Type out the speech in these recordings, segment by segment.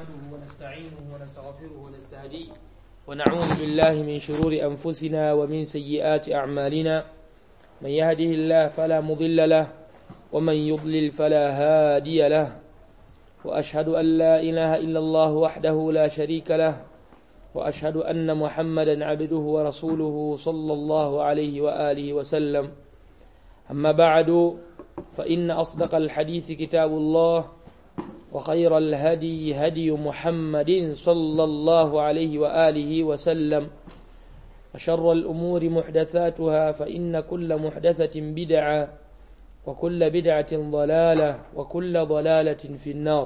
نحمده ونستعينه ونستغفره ونستهديه ونعوذ بالله من شرور أنفسنا ومن سيئات أعمالنا من يهده الله فلا مضل له ومن يضلل فلا هادي له وأشهد أن لا إله إلا الله وحده لا شريك له وأشهد أن محمدا عبده ورسوله صلى الله عليه وآله وسلم أما بعد فإن أصدق الحديث كتاب الله وخير الهدي هدي محمد صلى الله عليه وآله وسلم وشر الأمور محدثاتها فإن كل محدثة بدعة وكل بدعة ضلالة وكل ضلالة في النار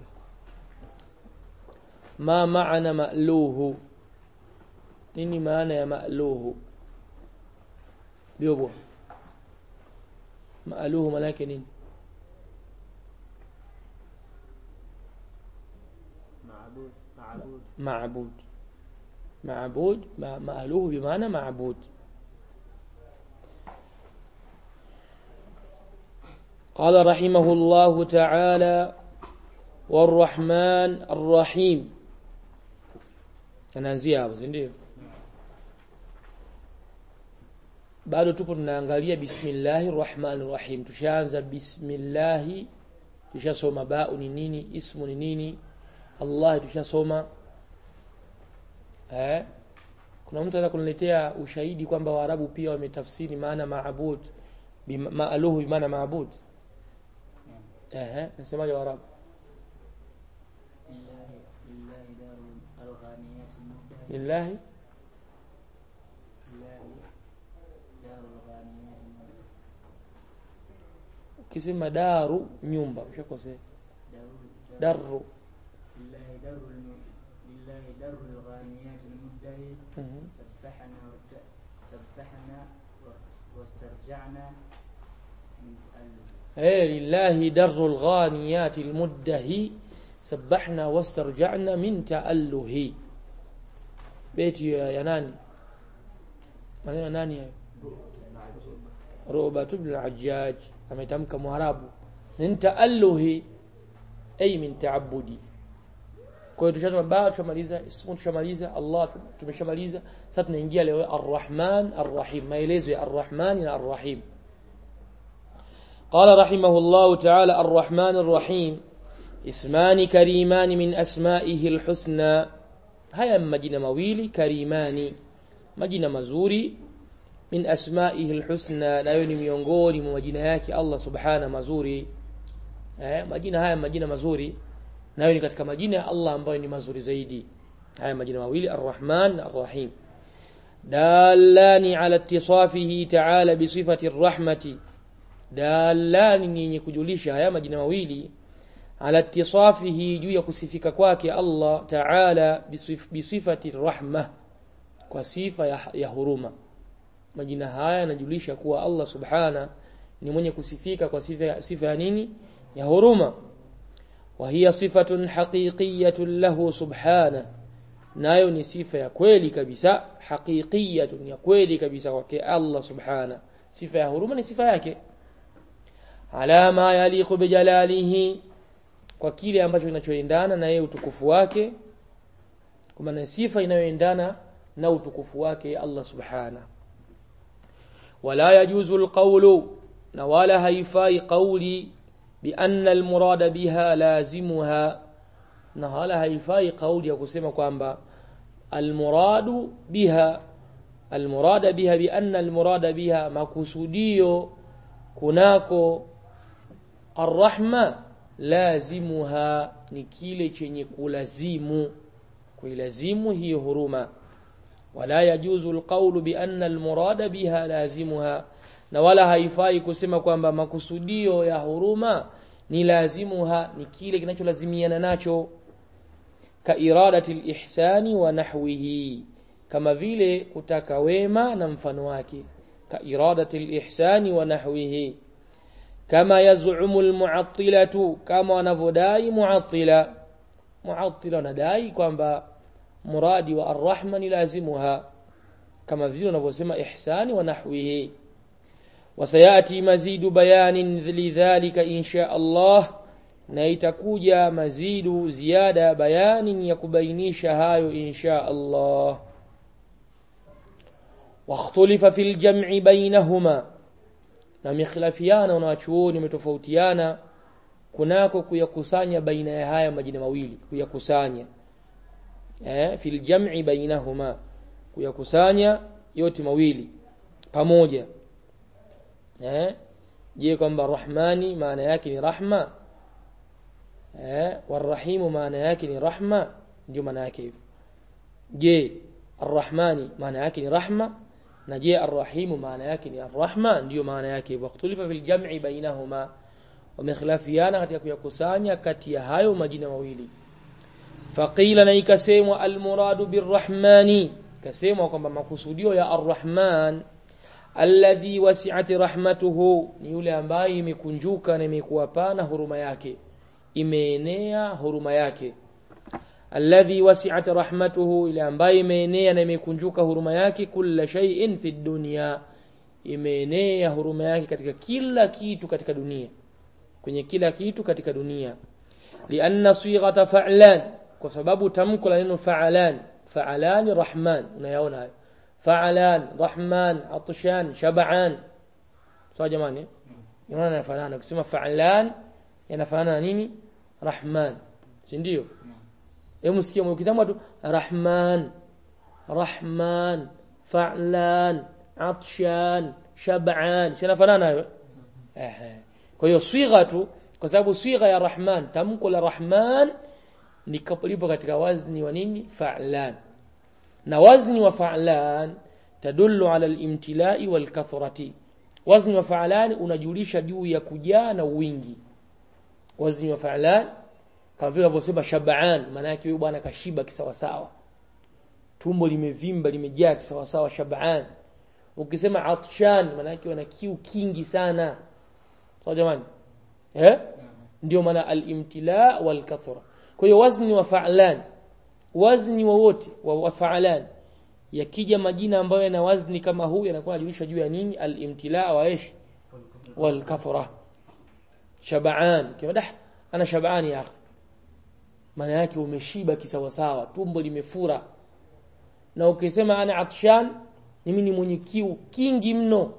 ما معنى مألوه nini maana ya maaluhu biobo maaluhu maana yake nini معبود معبود معبود معبود ما- مألوه بمعنى معبود قال رحمه الله تعالى والرحمن الرحيم anaanzia hapo si ndio bado tupo tunaangalia bismillahir rahmanir rahim tushaanza bismillahi tushasoma bau ni nini ismu ni nini Allah tushasoma eh kuna mtu anataka kuniletea ushahidi kwamba Waarabu pia wametafsiri maana maabud bima- maaluhu bimaana maabud eh nasemaje Waarabu لله لله دار الغانيات المبدع lillahi لله دار الغانيات المبدع ukisema daru nyumba ushakosea دار daru لله دار الم- لله دار الغانيات المبدع Mhm. سبحنا وت- سبحنا و- واسترجعنا من تألف eh lillahi darul ghaniyati almuddahi sabbahna wastarja'na min ta'alluhi beti ya, ya nani maneno ya nani hayo Rubat ibn al-Hajjaj ametamka Mwarabu min ta'alluhi ay min ta'abbudi kwa hiyo tushasema ba tushamaliza ismu tushamaliza Allah tumeshamaliza sasa tunaingia leo ar-Rahman ar-Rahim maelezo ya ar-Rahman na ar-Rahim قال رحمه الله تعالى الرحمن الرحيم اسمان كريمان من أسمائه الحسنى هيا مجينة مويلي كريمان مجينة مزوري من أسمائه الحسنى لا يوني miongoni mwa majina yake Allah subhana mazuri eh, majina haya majina mazuri nayo ni katika majina ya Allah ambayo ni mazuri zaidi haya majina mawili arrahman na arrahim dalani ala ittisafihi ta'ala bisifati arrahmati dalani ni yenye kujulisha haya majina mawili ala ittisafihi juu ya kusifika kwake Allah ta'ala bisif, bisifati rahma kwa sifa ya, ya huruma majina haya yanajulisha kuwa Allah subhana ni mwenye kusifika kwa sifa, sifa ya nini ya huruma wa hiya sifatun haqiqiyatun lahu subhana nayo ni sifa ya kweli kabisa haqiqiyatun ya kweli kabisa kwake Allah subhana sifa ya huruma ni sifa yake ala ma yaliqu bijalalihi kwa kile ambacho kinachoendana na yeye utukufu wake kwa maana sifa inayoendana na utukufu wake Allah subhana wala yajuzu alqawlu na wala haifai qawli بأن المراد بها لازمها na wala haifai kauli ya kusema kwamba almuradu biha almurada biha bi anna almurada biha makusudio kunako arrahma lazimuha ni kile chenye kulazimu kuilazimu hiyo huruma wala yajuzu alqawlu bi anna almurada biha lazimuha na wala haifai kusema kwamba makusudio ya huruma ni lazimuha ni kile kinacholazimiana nacho ka iradati alihsani wa nahwihi kama vile kutaka wema na mfano wake ka iradati alihsani wa nahwihi kama yaz'umu almu'attilatu kama wanavyodai mu'attila mu'attila wanadai kwamba muradi wa arrahma ni lazimuha kama vile wanavyosema ihsani wa nahwihi وسيأتي مزيد بيان لذلك إن شاء الله na itakuja mazidu ziada bayani ya kubainisha hayo insha Allah واختلف في الجمع بينهما na mikhilafiana wanawachuoni wametofautiana kunako kuyakusanya baina ya haya majina mawili kuyakusanya eh fil jam'i bainahuma kuyakusanya yote mawili pamoja eh je kwamba rahmani maana yake ni rahma eh warahimu maana yake ni rahma ndio maana yake hivyo je arrahmani maana yake ni rahma na je arrahimu maana yake ni arrahma ndio maana yake hivyo ikhtulifa fil jam'i bainahuma wamekhilafiana katika kuyakusanya kati ya hayo majina mawili faqila na ikasemwa almuradu birrahmani kasemwa kwamba makusudio ya arrahman alladhi wasi'at rahmatuhu ni yule ambaye imekunjuka na imekuwa pana huruma yake imeenea huruma yake alladhi wasi'at rahmatuhu ile ambaye imeenea na imekunjuka huruma yake kulla shay'in fi dunya imeenea huruma yake katika kila kitu katika dunia kwenye kila kitu katika dunia lianna sighata fa'lan kwa sababu tamko la neno fa'alan fa'alan rahman unayaona hayo fa'alan rahman atshan shab'an sawa jamani unaona yanafanana ukisema fa'alan yanafanana na nini rahman si ndio hebu sikia ukisema tu rahman rahman fa'lan atshan shab'an sinafanana hayo ehe kwa hiyo swigha tu kwa sababu swigha ya rahman tamko la rahman ni lipo katika wazni wa nini fa'lan na wazni wa fa'lan tadullu ala al-imtilai wal kathrati wazni wa fa'lan unajulisha juu ya kujaa na wingi wazni wa fa'lan kama vile alivyosema shab'an maana yake huyu bwana kashiba kisawasawa tumbo limevimba limejaa kisawasawa shab'an ukisema atshan maana yake wana kiu kingi sana sawa jamani eh ndio maana al-imtila wal kathra kwa hiyo wazni wa fa'lan wazni wowote wa, wa fa'lan yakija majina ambayo yana wazni kama huu yanakuwa yanajulisha juu ya nini al-imtila wa ish wal kathra shab'an kiwadah ana shab'an ya akhi maana yake umeshiba kisawasawa tumbo limefura na ukisema ana atshan mimi ni mwenye kiu kingi mno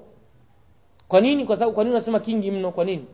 kwa nini kwa sababu kwa nini unasema kingi mno kwa nini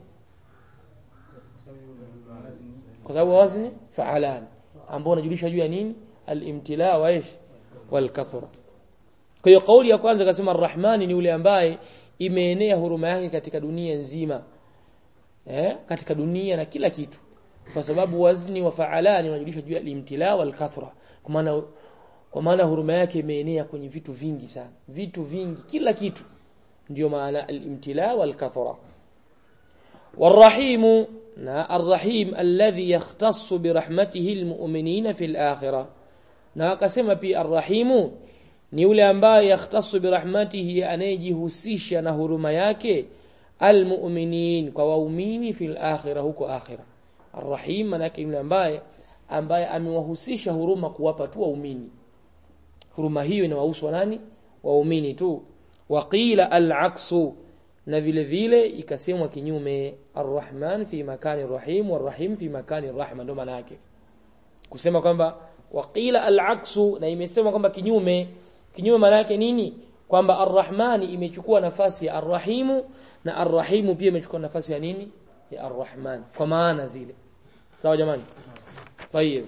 kwa sababu wazni fa'alan ambao unajulisha juu ya nini al-imtila wa ish wal kathra kwa hiyo kauli ya kwanza akasema arrahmani ni yule ambaye imeenea huruma yake katika dunia nzima eh katika dunia na kila kitu kwa sababu wazni wa fa'alani unajulisha juu ya al-imtila wal kathra kwa maana kwa maana huruma yake imeenea kwenye vitu vingi sana vitu vingi kila kitu ndio maana al-imtila wal kathra والرحيم na الرحيم الذي يختص برحمته المؤمنين في الآخرة na akasema pia arrahimu ni yule ambaye yakhtasu birahmatihi anayejihusisha na huruma yake almu'minin kwa waumini fil akhirah huko akhira arrahim manake yule ambaye ambaye amewahusisha huruma kuwapa tu waumini huruma hiyo inawahusu nani waumini tu waqila al-aksu na vile vile ikasemwa kinyume arrahman fi makani rahim warrahim fi makani rahma ndo maana yake kusema kwamba waqila al-aksu na imesema kwamba kinyume kinyume maana yake nini kwamba arrahmani imechukua nafasi ya arrahimu na arrahimu pia imechukua nafasi ya nini ya arrahman kwa maana zile sawa jamani طيب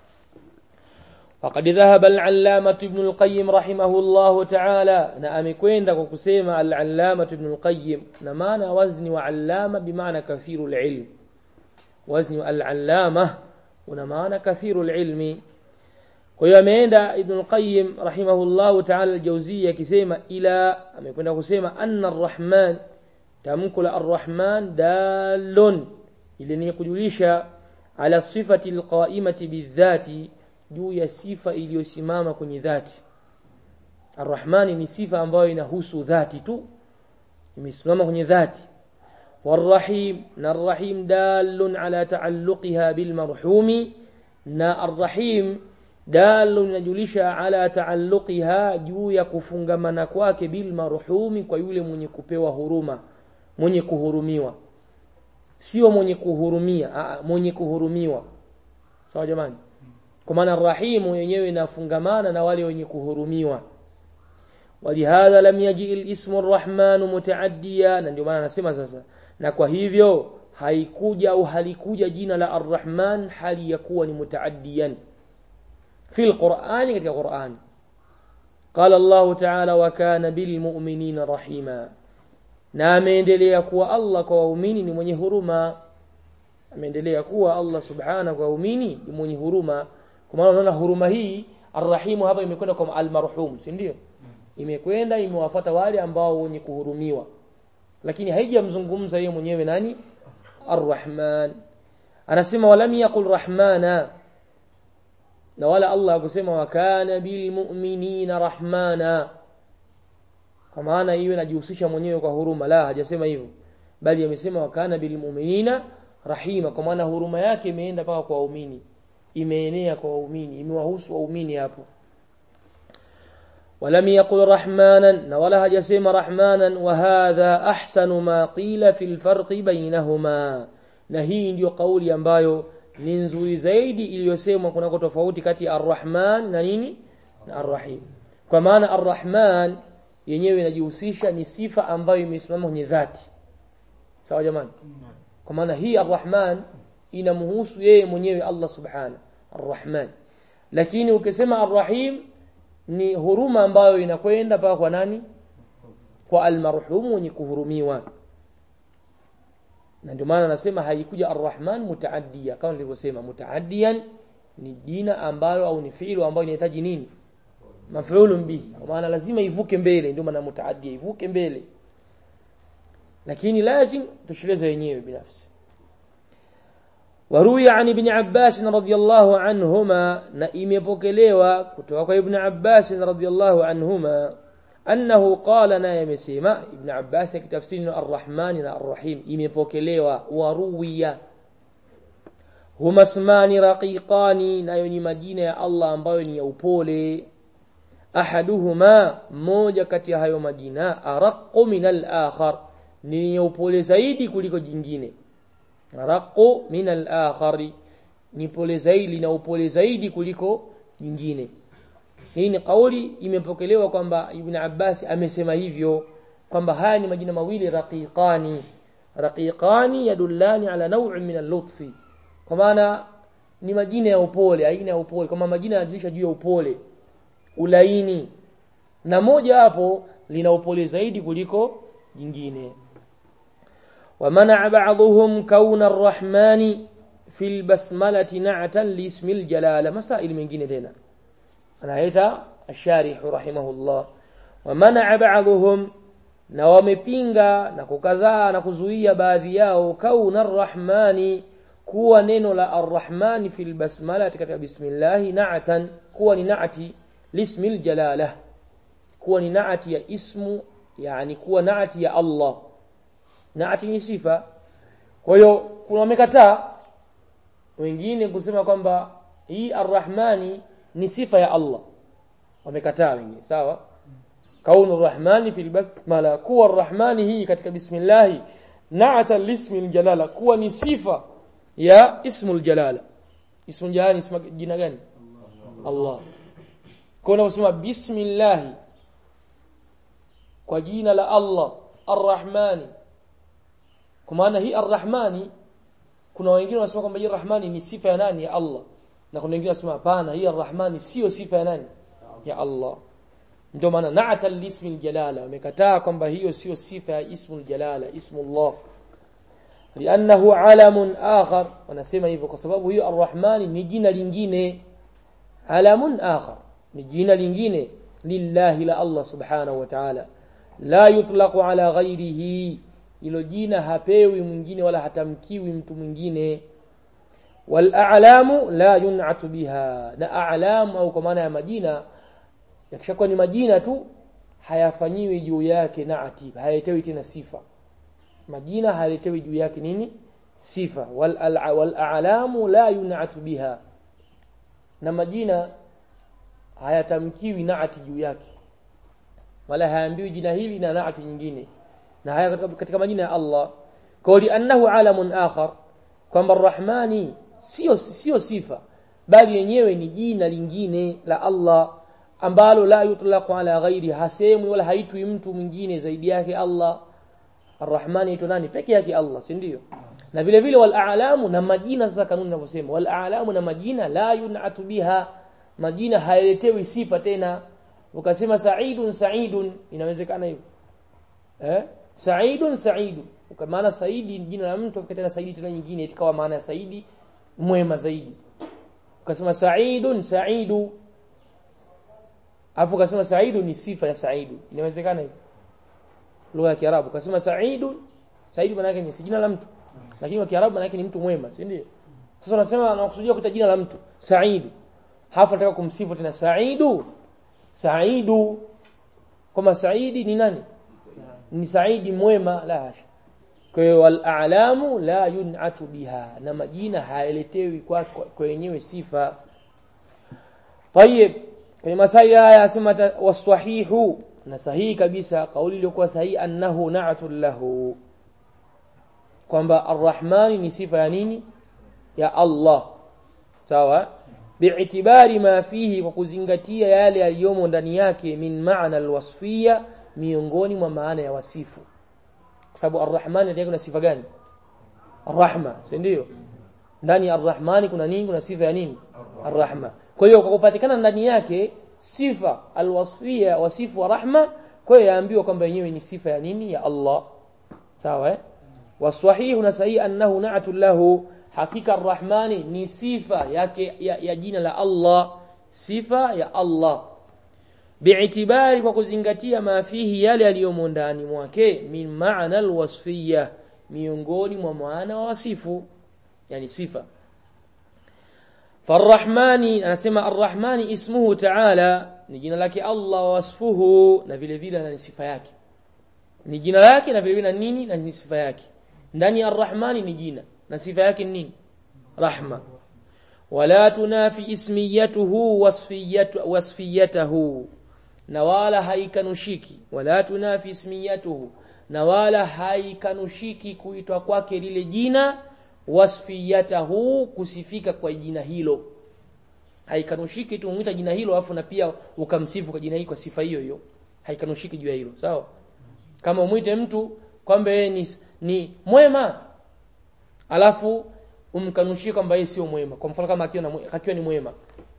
وقد ذهب العلامة ابن القيم رحمه الله تعالى na amekwenda kwa kusema al-allama ibn al-qayyim na maana wazni wa allama bimaana kathiru al-ilm wazni al-allama una maana kathiru al-ilmi kwa hiyo ameenda ibn al-qayyim rahimahullah ta'ala al-jawziyya akisema ila amekwenda kusema anna ar-rahman tamko la ar-rahman dalun ili ni kujulisha ala sifati al-qa'imati bidhati juu ya sifa iliyosimama kwenye dhati arrahmani ni sifa ambayo inahusu dhati tu imesimama kwenye dhati والرحيم na الرحيم دال على تعلقها بالمرحوم na الرحيم دال inajulisha ala taalluqiha juu ya kufungamana kwake bil marhumi kwa yule mwenye kupewa huruma mwenye kuhurumiwa sio mwenye kuhurumia aa, mwenye kuhurumiwa sawa jamani kwa maana rahimu yenyewe inafungamana na wale wenye kuhurumiwa ولهذا لم يجي الاسم الرحمن متعديا na ndio maana anasema sasa na kwa hivyo haikuja au halikuja jina la arrahman hali ya kuwa ni mutaaddiyan fi alqur'ani katika qur'ani قال الله تعالى وكان بالمؤمنين رحيما na ameendelea kuwa Allah kwa waumini ni mwenye huruma ameendelea kuwa Allah subhanahu kwa waumini ni mwenye huruma kwa maana unaona huruma hii arrahimu hapa imekwenda kwa almarhum si ndio imekwenda imewafuata wale ambao wenye kuhurumiwa lakini haijamzungumza yeye mwenyewe nani arrahman anasema walam yaqul rahmana na wala Allah akusema wa kana bilmu'minina rahmana kwa maana hiyo inajihusisha mwenyewe kwa huruma la hajasema hivyo bali amesema wa kana bilmu'minina rahima kwa maana huruma yake imeenda mpaka kwa waumini imeenea kwa waumini imewahusu waumini hapo ولم يقل رحمانا ولا هجسم رحمانا وهذا أحسن ما قيل في الفرق بينهما na hii ndiyo kauli ambayo ni nzuri zaidi iliyosemwa kunako tofauti kati ya arrahman na nini na arrahim kwa maana arrahman yenyewe inajihusisha ni sifa ambayo imesimama kwenye dhati sawa jamani kwa maana hii arrahman inamhusu yeye mwenyewe Allah subhanahu arrahman lakini ukisema arrahim ni huruma ambayo inakwenda mpaka kwa nani kwa almarhum mwenye kuhurumiwa na ndio maana anasema haikuja arrahman mutaaddia kama nilivyosema mutaaddiyan ni jina ambalo au ni fiilu ambayo inahitaji nini mafulun bihi kwa maana lazima ivuke mbele ndio maana mutaaddia ivuke mbele lakini lazim tushileze wenyewe binafsi وروي عن ابن عباس رضي الله عنهما نئمepokelewa kutoka kwa ibn Abbas radhiyallahu anhuma annahu qala na yamesema ibn Abbas akitafsiri ar-Rahman na ar-Rahim imepokelewa waruwiya huma ismani raqiqani nayo ni majina ya Allah ambayo ni ya upole ahaduhuma moja kati ya hayo majina araqqu min al-akhar ni ya upole zaidi kuliko jingine raqu min al-akhari ni pole zaidi na upole zaidi kuliko nyingine hii ni kauli imepokelewa kwamba Ibn Abbas amesema hivyo kwamba haya ni majina mawili raqiqani raqiqani yadullani ala naw'in min al-lutfi kwa maana ni majina ya upole aina ya upole kama majina yanajulisha juu ya upole ulaini na moja hapo lina upole zaidi kuliko jingine ومنع بعضهم كون الرحمن في البسملة نعتا لاسم الجلالة مسائل من جنة هنا أنا هيتا الشارح رحمه الله ومنع بعضهم na wamepinga na kukataa na kuzuia baadhi yao kauna arrahmani kuwa neno la arrahmani fil basmala katika bismillahi na'atan kuwa ni naati lismi aljalala kuwa ni naati ya ismu yani kuwa naati ya Allah naati ni sifa kwa hiyo kuna wamekataa wengine kusema kwamba hii arrahmani ni sifa ya Allah wamekataa wengine sawa kaunu arrahmani fil basmala kuwa arrahmani hii katika bismillah naata lismi aljalala kuwa ni sifa ya ismul jalala ismul jalala ni jina gani Allah kwa unaposema bismillah kwa jina la Allah arrahmani kwa maana hii arrahmani kuna wengine wanasema kwamba hii arrahmani ni sifa ya nani ya Allah na kuna wengine wanasema hapana hii arrahmani sio sifa ya nani ya Allah ndio maana na'ata lismi aljalala wamekataa kwamba hiyo sio sifa ya ismu aljalala ismu Allah li'annahu alamun akhar wanasema hivyo kwa sababu hiyo arrahmani ni jina lingine alamun akhar ni jina lingine lillahi la Allah subhanahu wa ta'ala la yutlaqu ala ghairihi ilo jina hapewi mwingine wala hatamkiwi mtu mwingine wal a'lamu la yun'atu biha na a'lam au kwa maana ya majina yakishakuwa ni majina tu hayafanyiwi juu yake naati hayaletewi tena sifa majina hayaletewi juu yake nini sifa wal wal a'lamu la yun'atu biha na majina hayatamkiwi naati juu yake wala haambiwi jina hili na naati nyingine na haya katika, katika majina ya Allah kwa liannahu alamun akhar kwamba arrahmani sio sio sifa bali yenyewe ni jina lingine la Allah ambalo la yutlaqu ala ghairi hasemwi wala haitwi mtu mwingine zaidi yake Allah arrahmani aitwa nani peke yake Allah si ndio na vile vile wal a'lamu na majina sasa kanuni inavyosema wal a'lamu na majina la yun'atu biha majina hayaletewi sifa tena ukasema sa'idun sa'idun inawezekana hivyo eh sa'idun sa'idun kwa maana saidi ni jina la mtu ukatena saidi tena nyingine ikawa maana ya saidi mwema zaidi ukasema sa'idun sa'idu afu ukasema sa'idu ni sifa ya sa'idu inawezekana hivyo lugha ya Kiarabu ukasema sa'idu sa'idu maana yake ni si jina la mtu lakini kwa Kiarabu maana yake ni mtu mwema si ndio sasa unasema anakusudia kuita jina la mtu sa'idu hapo nataka kumsifu tena sa'idu sa'idu kama saidi ni nani ni saidi mwema la hasha kwa hiyo wal a'lamu la yun'atu biha na majina hayaletewi kwa kwa wenyewe sifa طيب kwenye masai haya asema wasahihu na sahihi kabisa kauli iliyokuwa sahihi annahu na'atul lahu kwamba arrahmani ni sifa ya nini ya Allah sawa bi'tibari ma fihi kwa kuzingatia yale yaliyomo ndani yake min maana alwasfiyya miongoni mwa maana ya wasifu kwa sababu arrahmani ndani kuna sifa gani arrahma si ndio ndani ya arrahmani kuna nini kuna sifa ya nini arrahma kwa hiyo kwa kupatikana ndani yake sifa alwasfiyya wasifu wa rahma kwa hiyo yaambiwa kwamba yenyewe ni sifa ya nini ya Allah sawa eh wasahihu na sahihi annahu na'atu lahu hakika arrahmani ni sifa yake ya, ya jina la Allah sifa ya Allah bi'tibari kwa kuzingatia mafihi yale yaliyomo ndani mwake min maana alwasfiyya miongoni mwa maana wa wasifu yani sifa farrahmani anasema arrahmani ismuhu ta'ala ni jina lake Allah wa wasfuhu na vile vile na sifa yake ni jina lake na vile vile na nini na ni sifa yake ndani ya arrahmani ni jina na sifa yake ni nini rahma wala tunafi ismiyatuhu wasfiyatu wasfiyatahu na wala haikanushiki wala tunafi ismiyatuhu na wala haikanushiki kuitwa kwake lile jina wasfiyatahu kusifika kwa jina hilo haikanushiki tu umuita jina hilo afu na pia ukamsifu kwa jina hilo kwa sifa hiyo hiyo haikanushiki juu ya hilo sawa kama umwite mtu kwamba yeye ni, ni mwema alafu umkanushie kwamba yeye sio mwema kwa mfano kama akiwa akiwa ni mwema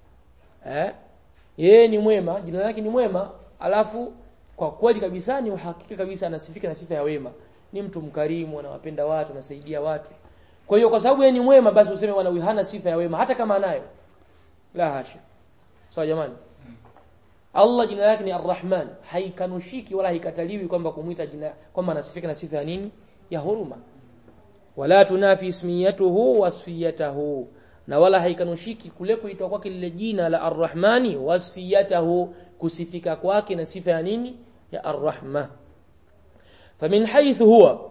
eh yeye ni mwema jina lake ni mwema alafu kwa kweli kabisa ni uhakika kabisa anasifika na sifa ya wema ni mtu mkarimu anawapenda watu anasaidia watu kwa hiyo kwa sababu yeye ni mwema basi useme bwana hana sifa ya wema hata kama anayo la hasha sawa jamani Allah jina lake ni Ar-Rahman haikanushiki wala haikataliwi kwamba kumuita jina kwamba anasifika na sifa ya nini ya huruma wala tunafi ismiyatuhu wasfiyatahu na wala haikanushiki kule kuitwa kwake lile jina la Ar-Rahmani wasfiyatahu kusifika kwake na sifa ya nini ya Ar-Rahma famin haythu huwa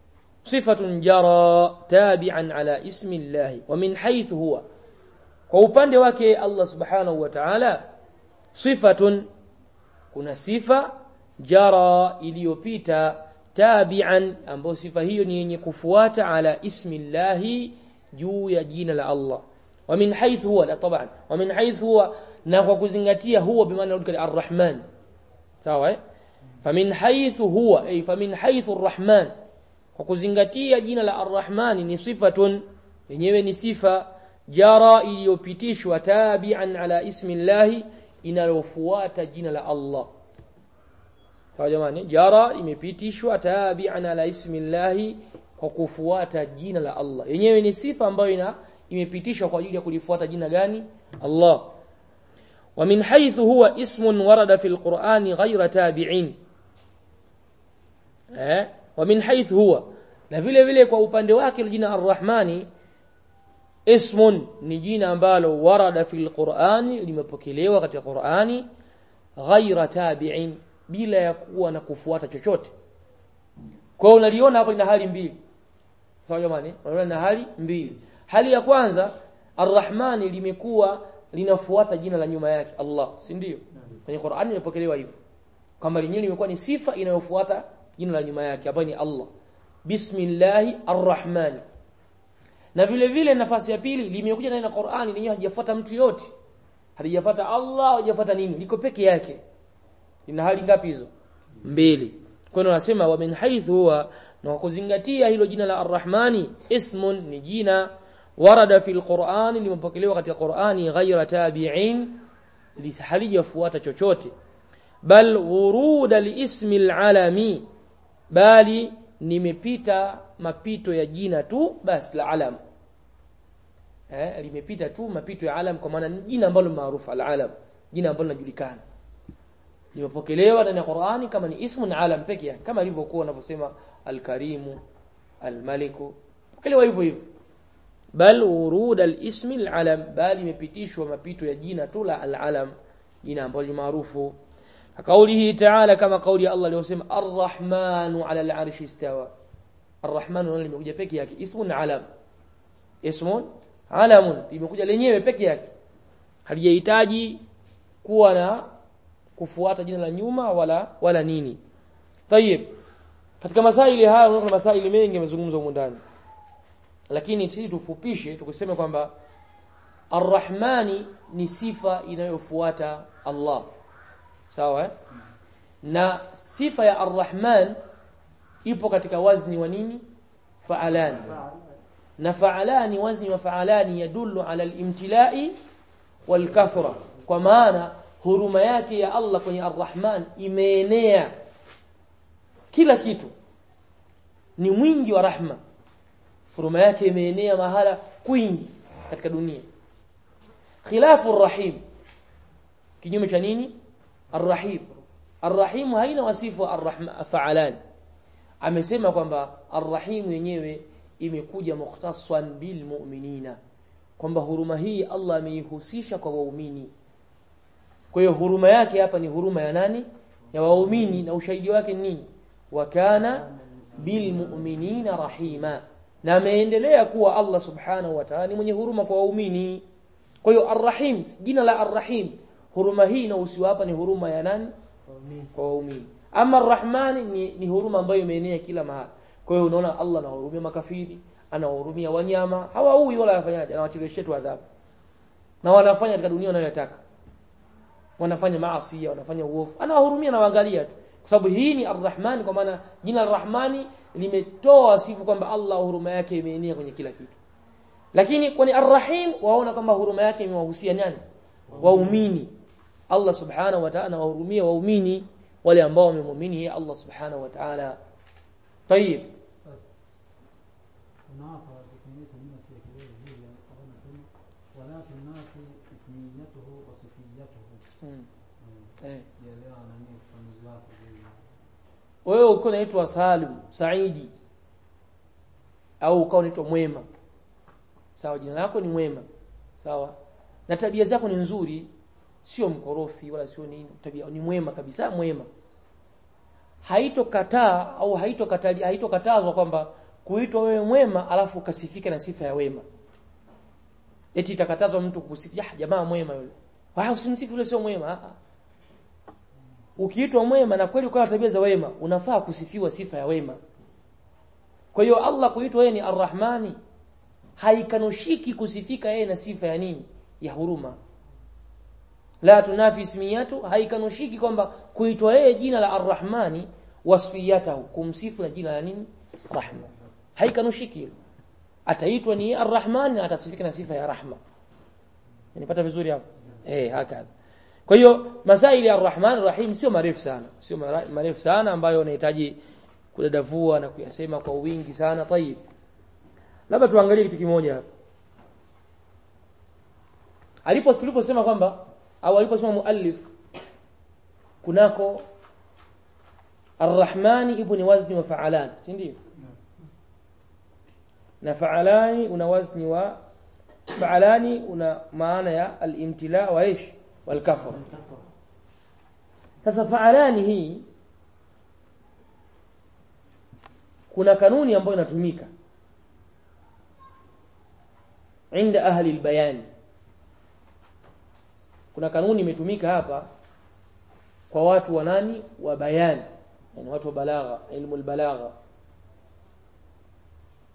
صفة جرى تابعا على اسم الله ومن حيث هو kwa upande wake Allah subhanahu wa ta'ala sifatun kuna sifa jara iliyopita tabi'an ambayo sifa hiyo ni yenye kufuata ala ismi llahi juu ya jina la Allah wa min haythu huwa la taban wa min haythu huwa na kwa kuzingatia huwa bimaana rudika ar-rahman sawa eh famin haythu huwa ay famin haythu ar-rahman kwa kuzingatia jina la ar-rahman ni sifatun yenyewe ni sifa jara iliyopitishwa tabi'an ala ismi llahi inalofuata jina la Allah sawa jamani jara imepitishwa tabi'an ala ismi llahi kwa kufuata jina la Allah yenyewe ni sifa ambayo ina imepitishwa kwa ajili ya kulifuata jina gani Allah wa min haythu huwa ismun warada fil Qur'ani ghayra tabi'in eh wa min haythu huwa na vile vile kwa upande wake jina Ar-Rahmani ismun ni jina ambalo warada fil Qur'ani limepokelewa katika Qur'ani ghaira tabi'in bila ya kuwa na kufuata chochote kwa hiyo unaliona hapo lina hali mbili sawa jamani unaona lina hali mbili hali ya kwanza Ar-Rahmani limekuwa linafuata jina la nyuma yake Allah si ndio kwenye Qur'ani limepokelewa hivyo kwamba lenyewe limekuwa ni sifa inayofuata jina la nyuma yake ambayo ni Allah bismillahi arrahmani na vile vile nafasi ya pili limekuja ndani ya Qur'ani lenyewe halijafuata mtu yote halijafuata Allah halijafuata nini liko peke yake ina hali ngapi hizo mbili kwa hiyo nasema wa min haythu huwa na kuzingatia hilo jina la arrahmani ismun ni jina warada fil Qur'ani limepokelewa katika Qur'ani ghaira tabi'in halijafuata chochote bal wuruda liismi alalami bali nimepita mapito ya jina tu basi la alam eh limepita tu mapito ya alam kwa maana ni jina ambalo maarufu alalam jina ambalo linajulikana limepokelewa ndani ya Qur'ani kama ni ismu na alam peke yake kama ilivyokuwa wanavyosema alkarimu almaliku pokelewa hivyo hivyo bal urud alismi alalam bali imepitishwa mapito ya jina tu la alalam jina ambalo ni maarufu كقوله تعالى كما قول الله aliyosema arrahmanu ala al'arshi istawa arrahmanu limekuja peke yake ismun alam ismun alamun limekuja lenyewe peke yake halijahitaji kuwa na kufuata jina la nyuma wala wala nini tayib katika masaili haya kuna masaili mengi yamezungumzwa huko ndani lakini sisi tufupishe tukisema kwamba arrahmani ni sifa inayofuata Allah sawa eh? na sifa ya arrahman ipo katika wazni wa nini faalani na faalani wazni wa faalani yadullu ala alimtilai walkathra kwa maana huruma yake ya Allah kwenye arrahman imeenea kila kitu ni mwingi wa rahma huruma yake imeenea mahala kwingi katika dunia khilafu arrahim kinyume cha nini Ar-Rahim. Ar-Rahim haina wasifu ar-Rahman fa'alan. Amesema kwamba Ar-Rahim yenyewe imekuja mukhtassan bil mu'minina. Kwamba huruma hii Allah ameihusisha kwa waumini. Kwa hiyo huruma yake hapa ni huruma ya nani? Ya waumini na ushahidi wake ni nini? Wa kana bil mu'minina rahima. Na ameendelea kuwa Allah subhanahu wa ta'ala ni mwenye huruma kwa waumini. Kwa hiyo Ar-Rahim, jina la Ar-Rahim huruma hii inahusiwa hapa ni huruma ya nani kwa waumini ama arrahmani ni, ni huruma ambayo imeenea kila mahali kwa hiyo unaona Allah anawahurumia makafiri anawahurumia wanyama hawaui wala wafanyaje anawacheleshia tu adhabu na wanafanya katika dunia wanayotaka wanafanya maasi wanafanya uovu anawahurumia na waangalia tu kwa sababu hii ni arrahmani kwa maana jina arrahmani limetoa sifu kwamba Allah huruma yake imeenea kwenye kila kitu lakini kwani arrahim waona kwamba huruma yake imewahusia nani waumini Allah subhanahu wa ta'ala wahurumia waumini wale ambao wamemwamini yeye Allah subhanahu wa ta'ala طيب unafa kutengeneza neno serikali hili hapo nasema wala tunafi ismiyatuhu wa sifiyatuhu hmm. eh sielewa nani ufafanuzi wako vile wewe uko unaitwa Salim Saidi au ukawa unaitwa Mwema sawa jina lako ni Mwema sawa na tabia zako ni nzuri sio mkorofi wala sio nini tabia ni mwema kabisa mwema haitokataa au haitokatali haitokatazwa kwamba kuitwa wewe mwema alafu ukasifika na sifa ya wema eti itakatazwa mtu kukusifia ah jamaa mwema yule wao usimsifu yule sio mwema ah ukiitwa mwema na kweli ukawa tabia za wema unafaa kusifiwa sifa ya wema kwa hiyo Allah kuitwa yeye ni Ar-Rahmani haikanushiki kusifika yeye na sifa ya nini ya huruma la tunafi ismiyatu haikanushiki kwamba kuitwa yeye jina la Ar-Rahmani wasfiyatahu kumsifu na jina la nini rahma haikanushiki hilo ataitwa ni Ar-Rahman na atasifika na sifa ya rahma nipata vizuri hapo eh hakadha kwa hiyo masaili ya Ar-Rahman Rahim sio marefu sana sio marefu sana ambayo unahitaji kudadavua na kuyasema kwa wingi sana tayib labda tuangalie kitu kimoja hapa alipo tuliposema kwamba au aliposema muallif kunako Ar-Rahmani ibn wazni wa fa'alan si ndio na fa'alani una wazni wa fa'alani una maana ya al-imtila wa ish wal kafr sasa fa'alani hii kuna kanuni ambayo inatumika inda ahli albayan kuna kanuni imetumika hapa kwa watu wa nani wa bayan yani watu wa balagha ilmu albalagha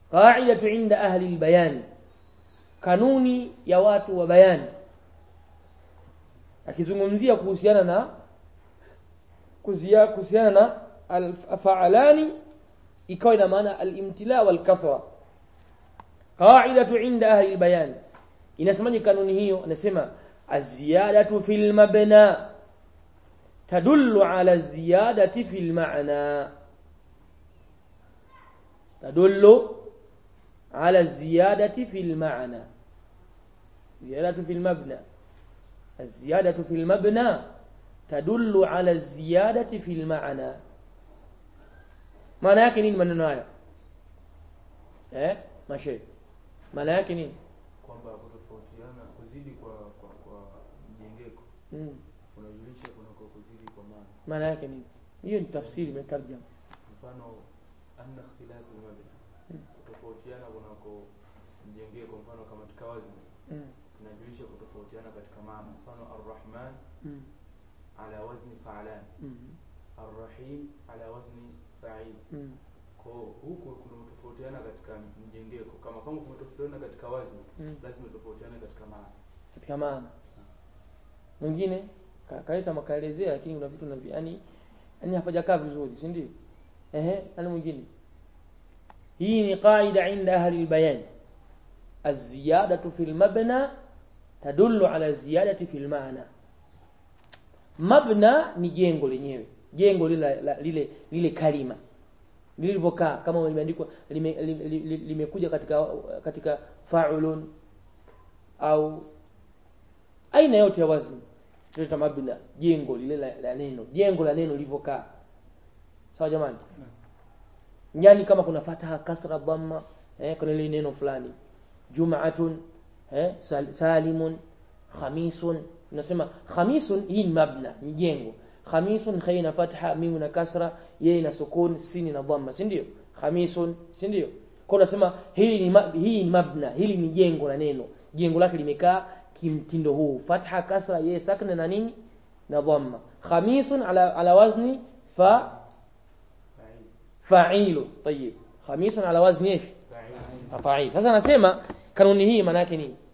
qaidatu inda ahli albayan kanuni ya watu wa bayani akizungumzia kuhusiana na kuzia- kuhusiana na alfaalani ikawa ina maana alimtila walkathra qaidatu inda ahli albayan inasemaje kanuni hiyo anasema aziyadatu fil mabna tadullu ala ziyadati fil ma'na tadullu على الزيادة في المعنى زيادة في المبنى الزيادة في المبنى تدل على الزيادة في المعنى maana yake nini maneno haya eh mashe maana yake nini kwamba kutofautiana kuzidi kwa kwa kwa mjengeko mm. unajulisha kunako kuzidi kwa maana maana yake nini hiyo ni tafsiri imetarjama mfano anna ikhtilafu mabna kutofautiana kunako mjengeko mfano kama katika wazni mm. tunajulisha kutofautiana katika maana mfano arrahman mm. ala wazni fa'lan mm. arrahim ala wazni fa'il mm. kwa huku kuna kutofautiana katika mjengeko kama kama kumetofautiana katika wazni Mm. lazima tofautiane katika maana katika maana mwingine ka- kaleta makaelezea lakini kuna vitu na yani yani hapajakaa vizuri si ndio ehe nani mwingine hii ni qaida inda ahli albayan الزيادة في المبنى تدل على الزيادة في المعنى مبنى ni jengo lenyewe jengo lile la- lile lile kalima lilivyokaa kama limeandikwa limekuja lime, lime, limekuja katika katika faulun au aina yote ya wazni tunaita mabna jengo lile la, la neno jengo la neno lilivyokaa sawa jamani yani kama kuna fataha kasra dhamma eh, kuna ile neno fulani jumatun eh, sal, salimun khamisun tunasema khamisun hii ni mabna ni jengo khamisun khaina na fatha mimu na kasra yeye na sukun sini na dhamma si ndio khamisun si ndio kwa unasema hili ni ma- hii ni mabna hili ni jengo la neno jengo lake limekaa kimtindo huu fatha kasra yeye sakna na nini na dhamma khamisun ala ala wazni fa fa'il fa'ilu tayyib khamisun ala wazni ايش fa'il fa'il sasa nasema kanuni hii maana yake nini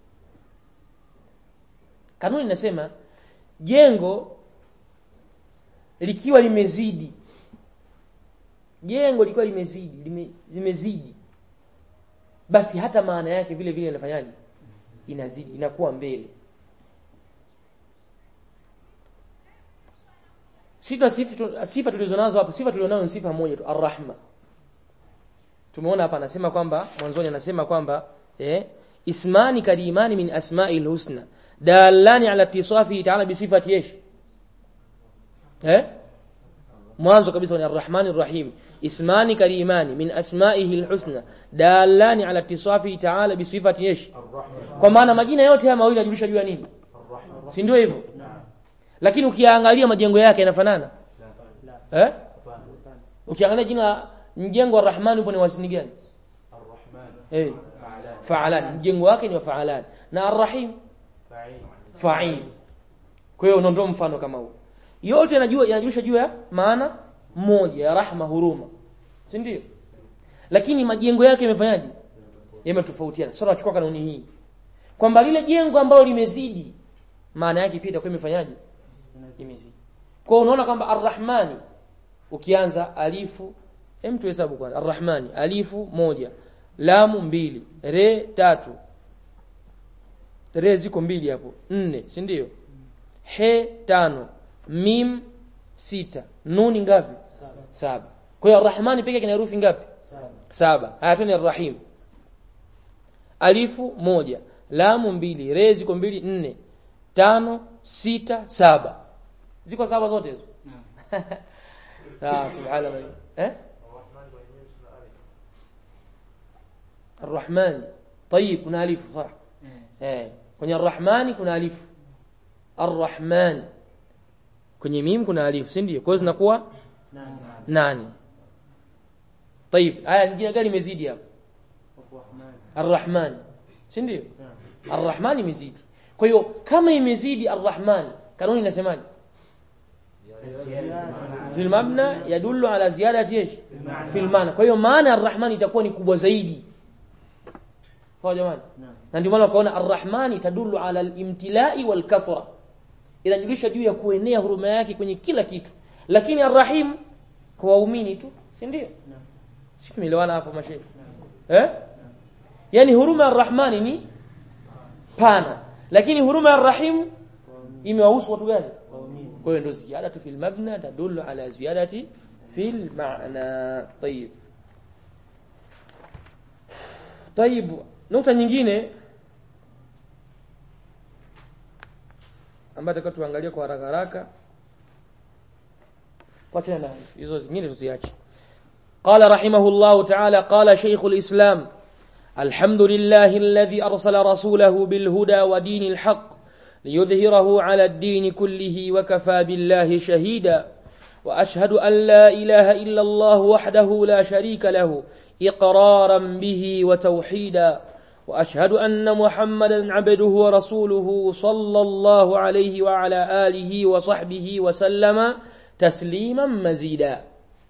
kanuni inasema jengo likiwa limezidi jengo likiwa limezidi lime, limezidi basi hata maana yake vile vile inafanyaje inazidi inakuwa mbele sifa sifa sifa tulizonazo hapa sifa tulionayo ni sifa moja tu arrahma tumeona hapa anasema kwamba mwanzoni anasema kwamba eh, ismani karimani min asma'i husna dalani ala tisafi ta'ala bi sifati ايش eh mwanzo kabisa ni arrahmani arrahim ismani karimani min asma'ihi alhusna dalani ala tisafi ta'ala bi sifati ايش kwa maana majina yote haya mawili yanajulisha juu ya nini arrahman si ndio hivyo lakini ukiangalia majengo yake yanafanana eh ukiangalia jina mjengo wa rahman upo ni wasini gani arrahman eh fa'lan faalan mjengo wake ni wa faalan na arrahim fa'il fa'il kwa hiyo unaondoa mfano kama huo yote yanajua yanajulisha juu ya maana moja ya rahma huruma si ndio lakini majengo yake yamefanyaje yametofautiana sasa tunachukua kanuni hii kwamba lile jengo ambalo limezidi maana yake pia itakuwa imefanyaje imezidi kwa hiyo unaona kwamba arrahmani ukianza alifu hem tuhesabu kwanza arrahmani alifu moja lamu mbili re tatu re ziko mbili hapo nne si ndio he tano mim sita nuni ngapi saba kwa hiyo arrahmani pekee kina herufi ngapi saba haya tuone arrahim alifu moja lamu mbili re ziko mbili nne tano sita saba ziko saba zote hizo ah subhanallah eh الرحمن طيب kuna alifu صح eh kwenye arrahmani kuna alifu arrahman kwenye mim kuna alifu si ndio kwa hiyo zinakuwa nane طيب aya nyingine gani imezidi hapo arrahman si ndio arrahman imezidi kwa hiyo kama imezidi arrahman kanuni inasemaje fil mabna yadullu ala ziyadati ايش fil maana kwa hiyo maana arrahman itakuwa ni kubwa zaidi sawa jamani Naam. na ndio maana ukaona arrahmani tadullu ala alimtilai walkathra inajulisha juu ya kuenea huruma yake kwenye kila kitu lakini arrahim kwa waumini tu si ndio Naam. si tumeelewana hapo mashehe eh yani huruma ya arrahmani ni pana lakini huruma ya arrahim imewahusu watu gani Waumini. kwa hiyo ndio ziyadatu fil mabna tadullu ala ziyadati fil ma'na طيب طيب nukta nyingine ambayo tutaka tuangalie kwa haraka haraka kwa tena hizo zingine tuziache قال رحمه الله تعالى قال شيخ الإسلام الحمد لله الذي أرسل رسوله بالهدى ودين الحق ليظهره على الدين كله وكفى بالله شهيدا وأشهد أن لا إله إلا الله وحده لا شريك له إقرارا به وتوحيدا وأشهد أن محمدا عبده ورسوله صلى الله عليه وعلى آله وصحبه وسلم تسليما مزيدا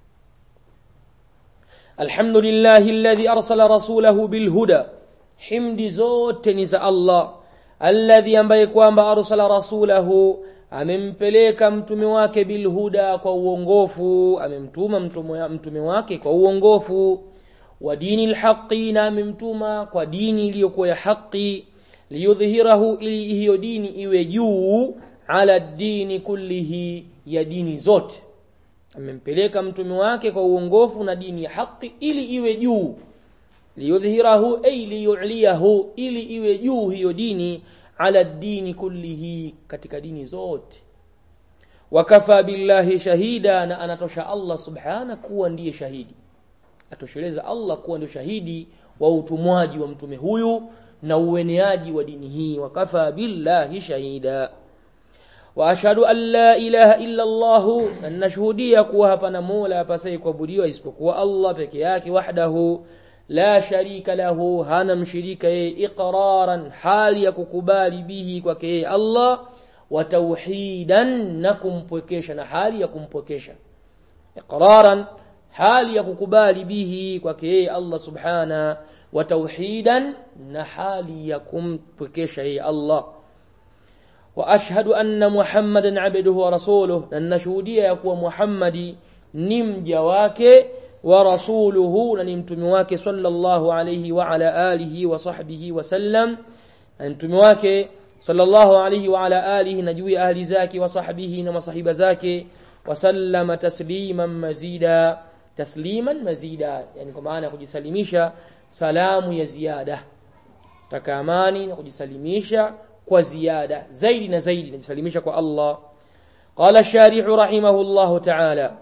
الحمد لله الذي أرسل رسوله بالهدى حمد زوت نزا الله alladhi ambaye kwamba arsala rasulahu amempeleka mtume wake bilhuda kwa uongofu amemtuma mtume mtume wake kwa uongofu wa dini lhaqi na amemtuma kwa dini iliyokuwa ya haqi liyudhhirahu ili hiyo dini iwe juu ala dini kullihi ya dini zote amempeleka mtume wake kwa uongofu na dini ya haqi ili iwe juu liyudhhirahu ay liyuliyahu ili iwe juu hiyo dini ala dini kullihi katika dini zote wakafa billahi shahida na anatosha Allah subhana kuwa ndiye shahidi atosheleza Allah kuwa ndio shahidi wa utumwaji wa mtume huyu na ueneaji wa dini hii wakafa billahi shahida wa ashhadu an la ilaha illa Allah na nashuhudia kuwa hapana mola apasaye kuabudiwa isipokuwa Allah peke yake wahdahu la sharika lahu hana mshirika yeye iqraran hali ya kukubali bihi kwake yeye Allah wa tauhidan na kumpwekesha na hali ya kumpwekesha iqraran hali ya kukubali bihi kwake yeye Allah subhana wa tauhidan na hali ya kumpwekesha yeye Allah wa ashhadu anna muhammadan abduhu wa rasuluhu na nashuhudia ya kuwa muhammadi ni mja wake wa rasuluhu na ni mtume wake sallallahu alayhi wa ala alihi wa sahbihi wa sallam na mtume wake sallallahu alayhi wa ala alihi na juu ya ahli zake wa sahbihi na masahiba zake wa sallama tasliman mazida tasliman mazida yani kwa maana ya kujisalimisha salamu ya ziada taka amani na kujisalimisha kwa ziada zaidi na zaidi najisalimisha kwa Allah قال الشارح رحمه الله تعالى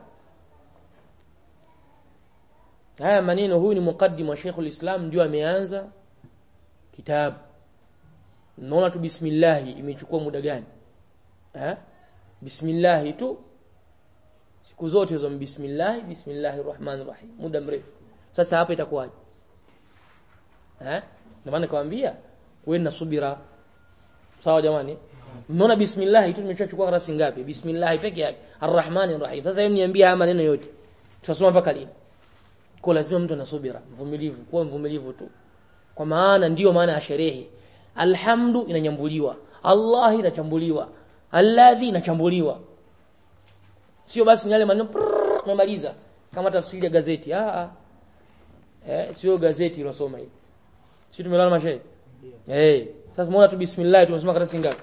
haya maneno huyu ni muqaddim wa Sheikhul Islam ndio ameanza kitabu naona tu bismillah imechukua muda gani eh bismillah tu siku zote hizo bismillah bismillahir rahmanir rahim muda mrefu sasa hapa itakuwaje eh ndio maana nikamwambia wewe na subira sawa jamani mmeona bismillah tu tumechukua karasi ngapi bismillah peke yake arrahmanir rahim sasa hebu niambie haya maneno yote tutasoma mpaka lini kwa lazima mtu anasubira mvumilivu kuwa mvumilivu tu kwa maana ndiyo maana ya sherehe alhamdu inanyambuliwa allah inachambuliwa alladhi inachambuliwa sio basi ni yale maneno umemaliza kama tafsiri ya gazeti ah ah eh sio gazeti ilosoma hii sisi tumelala mashairi eh sasa muona tu bismillah tumesoma karatasi ngapi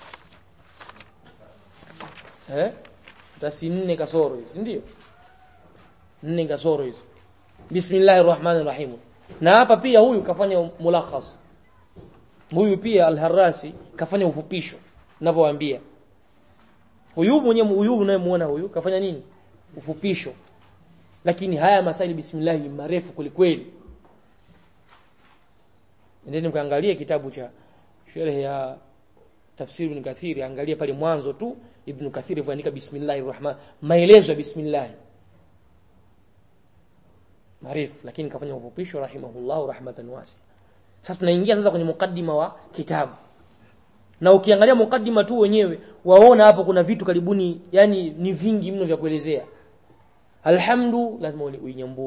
eh karatasi nne kasoro hizi ndio nne kasoro hizo bismillahir rahmanir rahim na hapa pia huyu kafanya mulakhas huyu pia al-Harrasi kafanya ufupisho ninavyowaambia huyu mwenye huyu unayemuona huyu kafanya nini ufupisho lakini haya masaili bismillah ni marefu kulikweli ndeni mkaangalie kitabu cha sharh ya tafsiri ibn Kathir angalia pale mwanzo tu ibn Kathir alivyoandika bismillahir rahman maelezo ya bismillah marefu lakini kafanya ufupisho rahimahullah rahmatan wasi sasa tunaingia sasa kwenye mukaddima wa kitabu na ukiangalia mukaddima tu wenyewe waona hapo kuna vitu karibuni yani ni vingi mno vya kuelezea alhamdu lazima uinyambue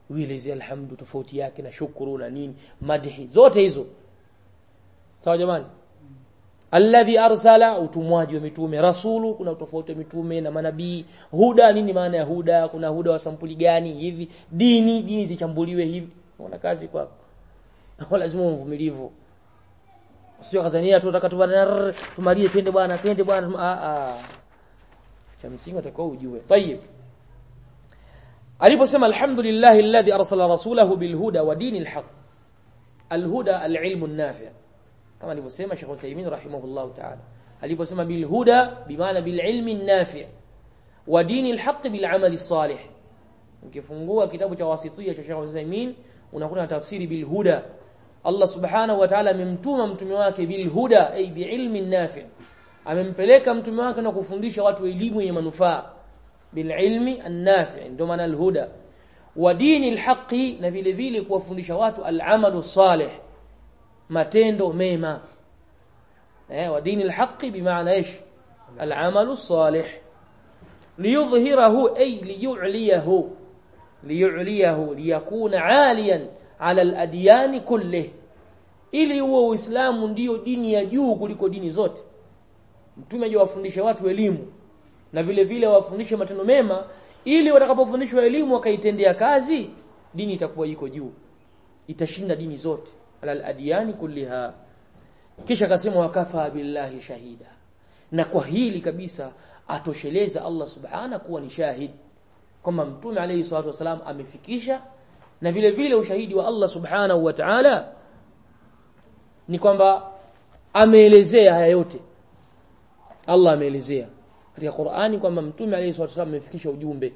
ueleze alhamdu tofauti yake na shukuru na nini madhi zote hizo sawa jamani alladhi arsala utumwaji wa mitume rasulu kuna tofauti wa mitume na manabii huda nini maana ya huda kuna huda wa sampuli gani hivi dini dini zichambuliwe hivi unaona kazi kwako lazima uvumilivu sio kazania tu nataka tubana tumalie twende bwana twende bwana a a cha msingi utakuwa ujue tayib aliposema alhamdulillah alladhi arsala rasulahu bilhuda wa dinil haqq alhuda alilmu an-nafi' kama alivyosema Sheikh Uthaymeen rahimahullah ta'ala aliposema bilhuda bimaana bililmi an-nafi' wa dinil haqq bil'amali salih ukifungua kitabu cha wasitiyya cha Sheikh Uthaymeen unakuta tafsiri bilhuda Allah subhanahu wa ta'ala amemtuma mtume wake bilhuda ay biilmi nafi' amempeleka mtume wake na kufundisha watu elimu yenye manufaa bililmi an-nafi' ndio maana alhuda wa dini alhaqi na vile vile kuwafundisha watu al'amalu salih matendo mema eh wa dini alhaqi bimaana ايش العمل الصالح ليظهره أي ليعليه ليعليه ليكون عاليا على الأديان كله ili huo Uislamu ndiyo dini ya juu kuliko dini zote mtume aje wafundishe watu elimu na vile vile wafundishe matendo mema ili watakapofundishwa elimu wakaitendea kazi dini itakuwa iko juu itashinda dini zote alal adiyani kulliha kisha akasema wakafa billahi shahida na kwa hili kabisa atosheleza Allah subhana kuwa ni shahid kwamba mtume alayhi salatu wasalam amefikisha na vile vile ushahidi wa Allah subhanahu wa ta'ala ni kwamba ameelezea haya yote Allah ameelezea katika Qur'ani kwamba mtume alayhi salatu wasallam amefikisha ujumbe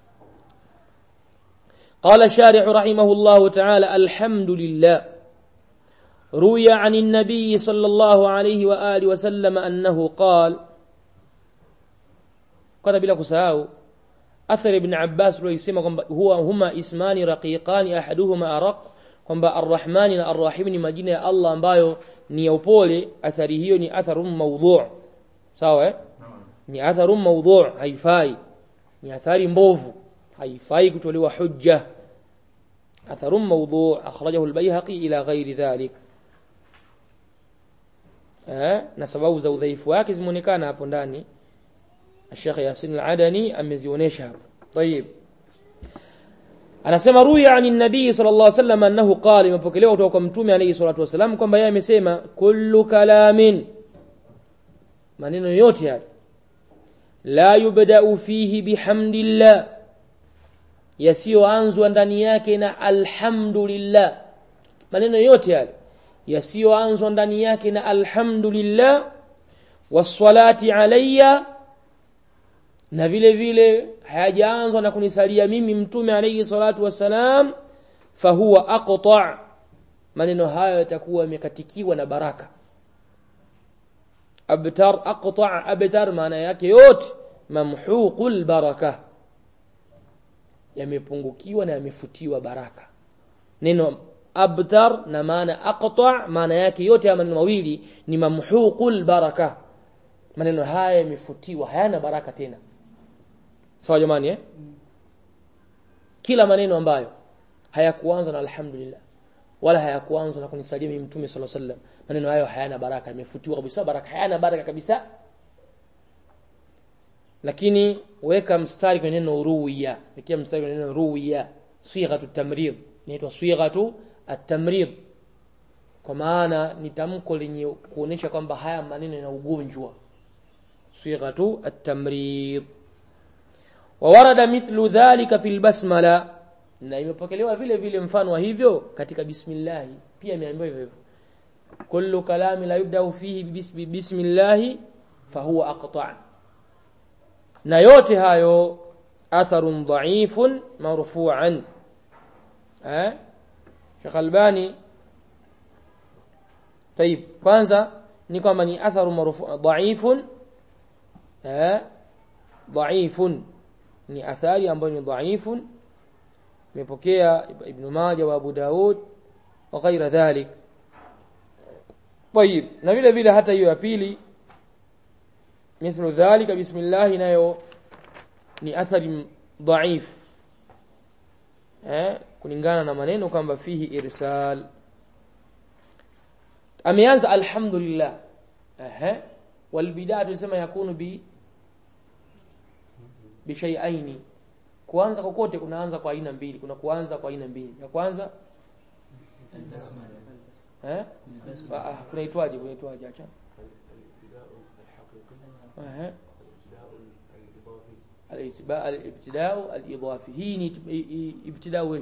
قال الشارح رحمه الله تعالى الحمد لله روي عن النبي صلى الله عليه وآله وسلم أنه قال قال بلا كساو أثر ابن عباس رويسيما هو هما اسمان رقيقان أحدهما أرق kwamba arrahmani na arrahim ni majina ya Allah ambayo ni ya upole athari hiyo ni atharun mawdhu' sawa eh ni atharun mawdhu' haifai ni athari mbovu haifai kutolewa hujja atharun mawdhu' akhrajahu al-bayhaqi ila ghairi dhalik eh na sababu za udhaifu wake zimeonekana hapo ndani Sheikh Yasin al-Adani amezionyesha hapo طيب anasema ruya ani nabii sallallahu alaihi wasallam annahu qala imepokelewa kutoka kwa mtume alayhi salatu wasallam kwamba yeye amesema kullu kalamin maneno yote haya la yubda'u fihi bihamdillah yasiyoanzwa ndani yake na alhamdulillah maneno yote yale yasiyoanzwa ndani yake na alhamdulillah wassalati alayya na vile vile hayajaanzwa na kunisalia mimi mtume alayhi salatu wassalam fahuwa aqta maneno hayo yatakuwa yamekatikiwa na baraka abtar aqta abtar maana yake yote mamhuqul baraka yamepungukiwa na yamefutiwa baraka neno abtar na maana aqta maana yake yote ya maneno mawili ni mamhuqul baraka maneno haya yamefutiwa hayana baraka tena sawa jamani eh kila maneno ambayo hayakuanza na alhamdulillah wala hayakuanza na kunisalia mimi mtume sallallahu alaihi wasallam maneno hayo hayana baraka yamefutiwa kabisa baraka hayana baraka kabisa lakini weka mstari kwenye neno ruwiya wekea mstari kwenye neno ruwiya sighatu tamrid inaitwa sighatu at-tamrid kwa maana ni tamko lenye kuonesha kwamba haya maneno yana ugonjwa sighatu at-tamrid وورد مثل ذلك في البسمله na imepokelewa vile vile mfano wa hivyo katika bismillah pia imeambiwa hivyo hivyo kullu kalami la yubda fihi bismillah fahuwa aqta' na yote hayo atharun dha'ifun marfu'an eh Sheikh Albani طيب kwanza ni kwamba ni atharu marfu' dha'ifun eh dha'ifun ni athari ambayo ni dhaifun imepokea ibn Majah wa Abu Daud wa ghaira dhalik طيب na vile vile hata hiyo ya pili mithlu dhalika bismillah nayo ni athari dhaif eh kulingana na maneno kwamba fihi irsal ameanza alhamdulillah ehe walbidaa tulisema yakunu bi bishaiaini kuanza kokote kunaanza kwa aina mbili kuna kuanza kwa aina mbili ya kwanza eh Ah, ah, kunaitwaje kunaitwaje acha ehe الابتداء الابتداء الإضافي هي نت- i- i- ابتداء وش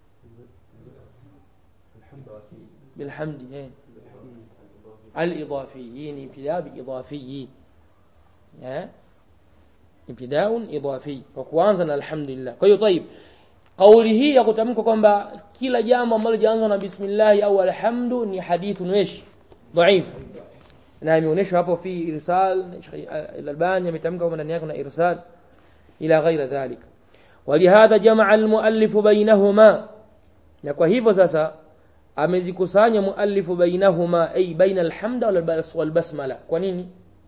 بالحمد إيه. الإضافي يعني ابتداء بإضافي ها ابتداء إضافي وكوانزا الحمد لله kwa طيب kauli hii ya kutamka kwamba kila jambo ambalo jaanza na bismillah au alhamdu ni hadithun wesh dhaif na imeonyeshwa hapo fi irsal Sheikh Al-Albani ametamka kwamba ndani yake kuna irsal ila ghaira dhalik ولهذا جمع المؤلف بينهما na kwa hivyo sasa amezikusanya muallifu bainahuma ay baina alhamda wal bas- wal basmala kwa nini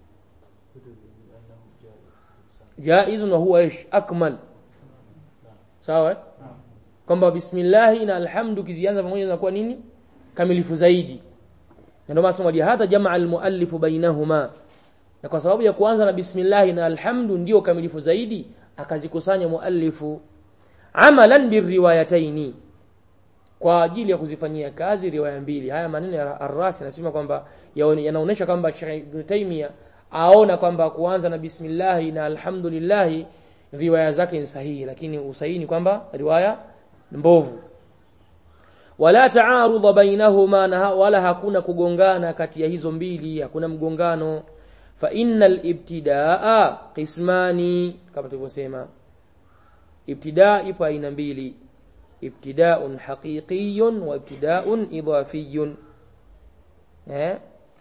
jaiz wa huwa ish akmal sawa eh? kwamba bismillah na alhamdu kizianza pamoja zinakuwa nini kamilifu zaidi na ndio maana somo hata jamaa almuallifu bainahuma na kwa sababu ya kuanza na bismillah na alhamdu ndio kamilifu zaidi akazikusanya muallifu amalan birriwayataini kwa ajili ya kuzifanyia kazi riwaya mbili haya maneno ya Ar-Rasi anasema kwamba yaone- yanaonyesha kwamba Sheikh Ibn Taymiyyah aona kwamba kuanza na bismillah na alhamdulillah riwaya zake ni sahihi lakini usahihi ni kwamba riwaya mbovu wala taarudha bainahuma na ha- wala hakuna kugongana kati ya hizo mbili hakuna mgongano fa innal ibtidaa qismani kama tulivyosema ibtidaa ipo aina mbili ibtidaun haqiqiyun wa ibtidaun idafiyun eh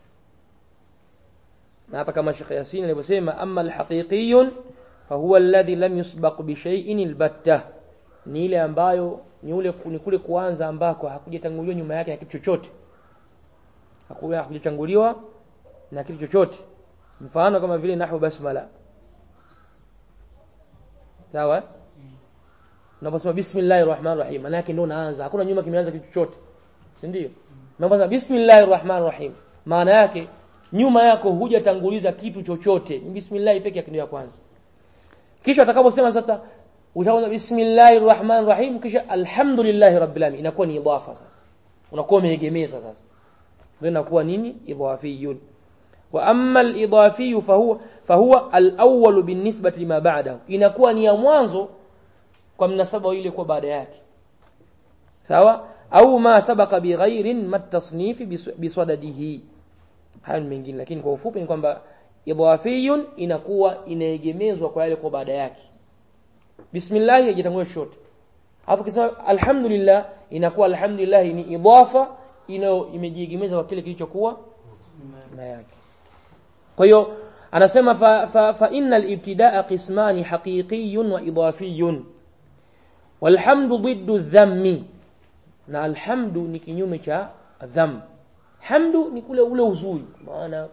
na hapa kama Sheikh Yasin alivyosema amma alhaqiqiyun fahuwa alladhi lam yusbaq bi shay'in albatta ni ile ambayo ni ule ni kule kuanza ambako hakujatanguliwa nyuma yake na kitu chochote hakuja hakujatanguliwa na kitu chochote mfano kama vile nahwu basmala sawa unaposema bismillahir rahmanir rahim maana yake ndio unaanza hakuna nyuma kimeanza kitu chochote si ndio unaposema bismillahir rahmanir rahim maana yake nyuma yako hujatanguliza kitu chochote ni bismillah pekee yake ndio ya kwanza kisha atakaposema sasa utaanza bismillahir rahmanir rahim kisha alhamdulillahi rabbil alamin inakuwa ni idafa sasa unakuwa umeegemeza sasa ndio inakuwa nini idafiyun wa amma al-idafi fahuwa fahuwa al-awwal binisbati lima ba'dahu inakuwa ni ya mwanzo kwa mnasaba ile kwa baada yake sawa au ma sabaqa bighairin matasnifi biswadadihi hayo ni mengine lakini kwa ufupi ni kwamba idafiyun inakuwa inaegemezwa kwa yale kwa baada yake bismillah haijatangulia chochote hapo kisema alhamdulillah inakuwa alhamdulillah ni idafa inayo imejiegemeza kwa kile kilichokuwa nyuma yake kwa hiyo anasema fa, fa, fa innal ibtidaa qismani haqiqiyun wa idafiyun walhamdu ضد dhammi na alhamdu ni kinyume cha dham hamdu ni kule ule uzuri maana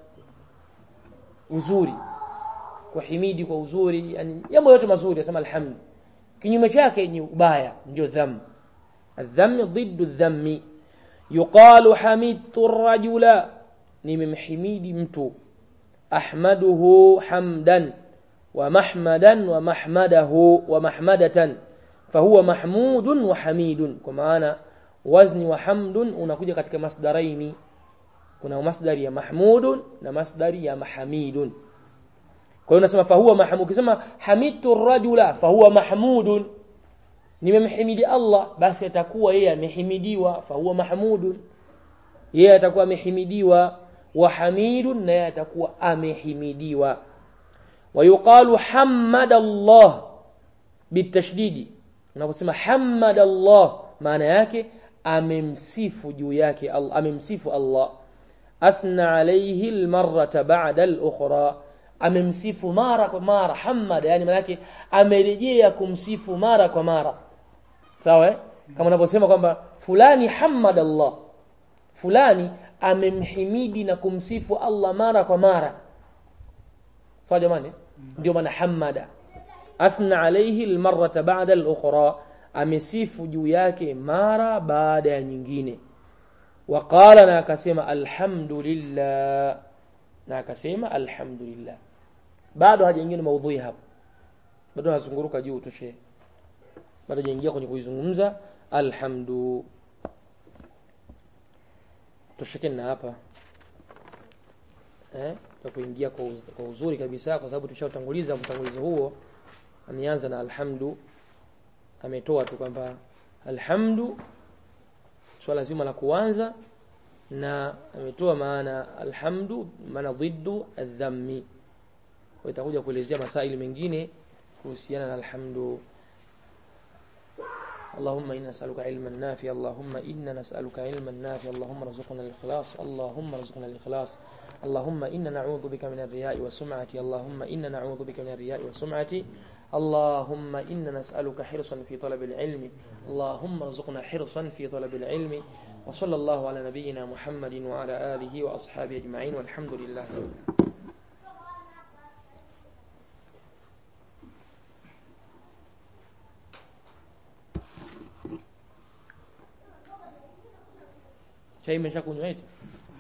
uzuri kuhimidi kwa uzuri yani jambo yote mazuri nasema alhamdu kinyume chake ni ubaya ndio dham الذم ضد الذم يقال حمدت الرجل nimemhimidi mtu ahmaduhu hamdan wa mahmadan wa mahmadahu wa mahmadatan fahuwa mahmudun wa hamidun kwa maana wazni wa hamdun unakuja katika masdaraini kuna masdari ya mahmudun na masdari ya mahamidun kwa hiyo unasema fahuwa mahmud ukisema hamidtu rajula fahuwa mahmudun nimemhimidi Allah basi atakuwa yeye amehimidiwa fahuwa mahmudun yeye atakuwa amehimidiwa wa hamidun na yeye atakuwa amehimidiwa ويقال حمد الله بالتشديد unaposema hamad Allah maana yake amemsifu juu yake Allah amemsifu Allah athna alayhi almarrata ba'da al-ukhra amemsifu mara kwa mara hamad yani maana yake amerejea kumsifu mara kwa mara sawa eh? kama unaposema kwamba fulani hamad Allah fulani amemhimidi na kumsifu Allah mara kwa mara sawa jamani ndio maana hamada athna alayhi almarrata ba'da al-ukhra amesifu juu yake mara baada ya nyingine waqala na akasema alhamdulillah na akasema alhamdulillah bado hajaingia maudhui hapo bado anazunguruka juu toshe bado hajaingia kwenye kuizungumza alhamdu toshekeni na hapa eh kuingia kwa, uz, kwa uzuri kabisa kwa sababu tushautanguliza mtangulizo huo ameanza na alhamdu ametoa tu kwamba alhamdu swala zima la kuanza na ametoa maana alhamdu maana dhiddu adhammi kwa itakuja kuelezea masaili mengine kuhusiana na alhamdu اللهم إنا نسألك علما نافعا اللهم إنا نسألك علما نافعا اللهم ارزقنا الإخلاص اللهم ارزقنا الإخلاص اللهم إنا نعوذ بك من الرياء والسمعة اللهم إنا نعوذ بك من الرياء والسمعة اللهم إنا نسألك حرصا في طلب العلم اللهم ارزقنا حرصا في طلب العلم وصلى الله على نبينا محمد وعلى آله وأصحابه أجمعين والحمد لله chai imeshakunywa eti